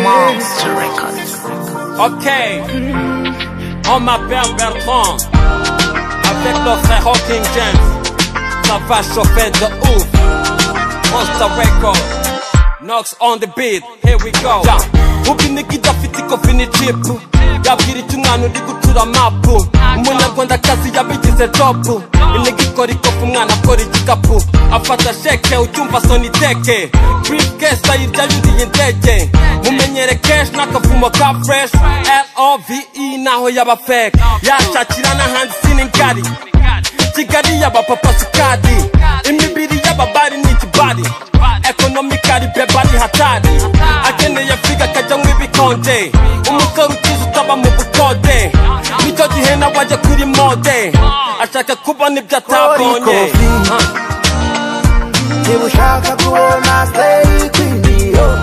Monster Records. Ok, on m'appelle Bertrand. Avec le frère Hawking James, ça va chauffer de ouf. Monster Record, Knox on the beat, here we go. Ja, ubinigi dafite kofini chip. Yabwira icyo umwana uri gutura mapu umunyarwandakazi yabigize jobu inigi ikora ikofu umwana akora igikapu afata sheke ucyumva soniteke brifkesi ayirya yuriye indege mumenyere kenshi n'akavumo ka fresh love naho yaba feke yashakira n'ahandi siningari kigali y'abapapa sikadi imibiri y'ababari ni ikibari ekonomikari beba ni hatari akeneye figa akajya mu ibikonje umusore ukize utaba mu bukode nicyo gihe nawe ajya kuri mode ashaka kubona ibyo atabonye Ha. niba ushaka kubona siteri kwiniyo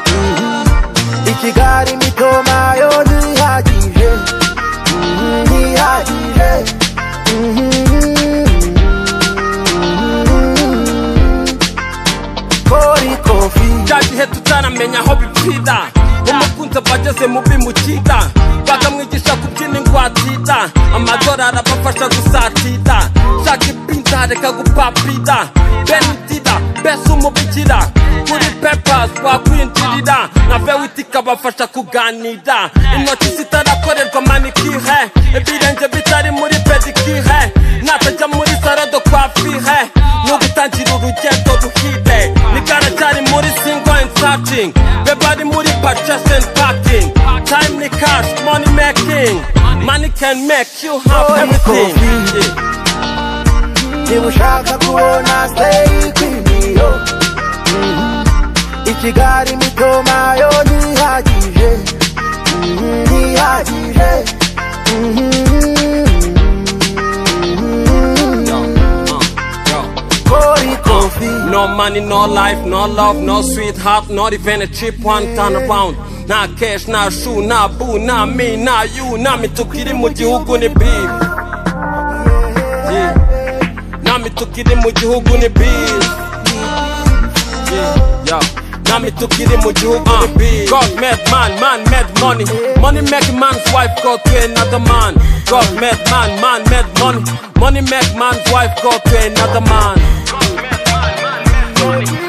Mhm. i kigali mitoma yo ntihagije Mhm, ntihagije kori kofi cya gihe tutaramenya aho bipfira umukunzi aba ageze mu bimukita bakamwigisha kubyina ingwatita amadolari abafasha gusatita shaka ibinza reka gupapida benitida bese umubikira kuri pepas wakwinjirira na vewiti ikabafasha kuganira intoki zitarakorerwa manikihe ibirenge bitari muri pedikihe natajya muri sarado kwa fihe n'ugutangira urugendo ruhire nigaracyari muri single and searching beba ari muri purchase and packing time ni cash money making money can make you have Oh, everything cool. Yeah. niba ushaka kubona siteri kwiniyo i kigali mitoma yo ntihagije Mhm, ntihagije kori kofi No money, no life, no love, no sweetheart, not even a cheap one turn around. Nta cash, nta shoe, nta boo, nta me, nta you, nta mituku iri mu gihugu ni beef. Yeah. Nta mituku iri mu gihugu ni beef. Yeah, yeah. Nta mituku iri mu gihugu ni beef. God made man, man made money. Money make man's wife go to another man. God made man, man made money. Money make man's wife go to another man. God, man, man, man, man, money.